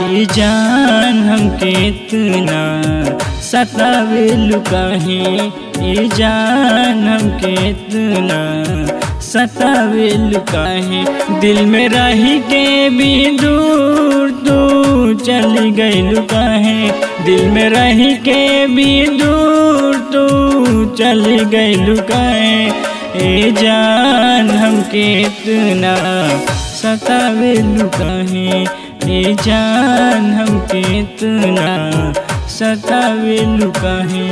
ये जान हमके इतना सतावे लुकाहे ये जान हमके इतना सतावे लुकाहे दिल में रही के भी दूर दूर चली गई लुकाहे दिल में रही के भी दूर दूर चली गई लुकाहे ए जान हमके इतना सतावे लुकाहे ए जान हमके इतना सतावे लुकाहे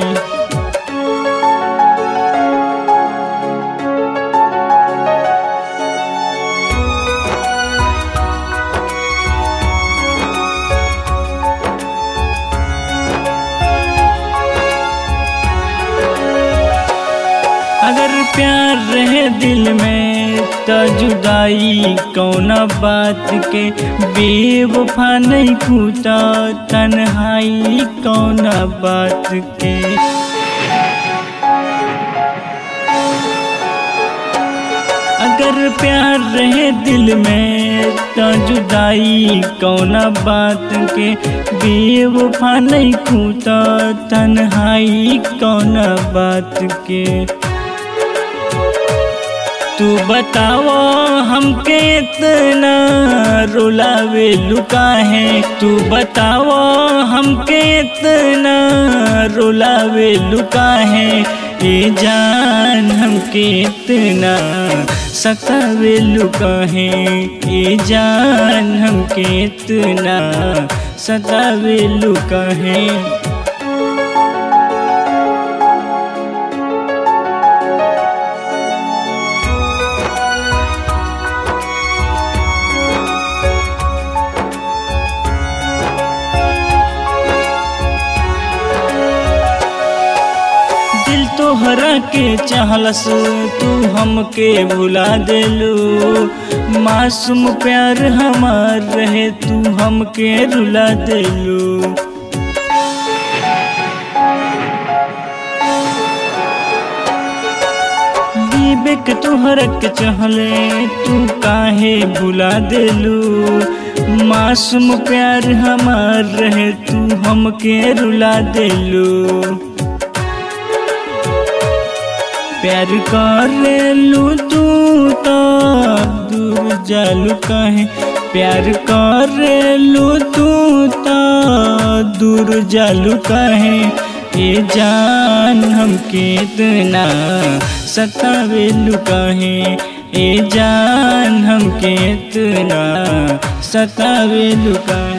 अगर प्यार रहे दिल में तो जुदाई कौना बात के बेवफा नहीं कूटा तन्हाई कौना बात के अगर प्यार रहे दिल में तो जुदाई कौना बात के बेवफा नहीं कूटा तन्हाई कौना बात के तू बताओ हमके इतना रुलावे लुका है तू बताओ हमके इतना रुलावे लुका है ये जान हमके इतना सतावे लुका है ये जान हमके इतना सतावे लुका है दिल तोहरा के चाहलस तू हमके भुला देलू मासूम प्यार हमार रहे तू हमके रुला देलू विवेक तोहरा के चाहले तू काहे भुला देलू मासूम प्यार हमार रहे तू हमके रुला देलू प्यार करेलू तू तो दूर जालू कहे प्यार करेलू तू तो दूर जालू कहे ये जान हमके इतना सतावेलू कहे ये जान हमके इतना सतावेलू कहे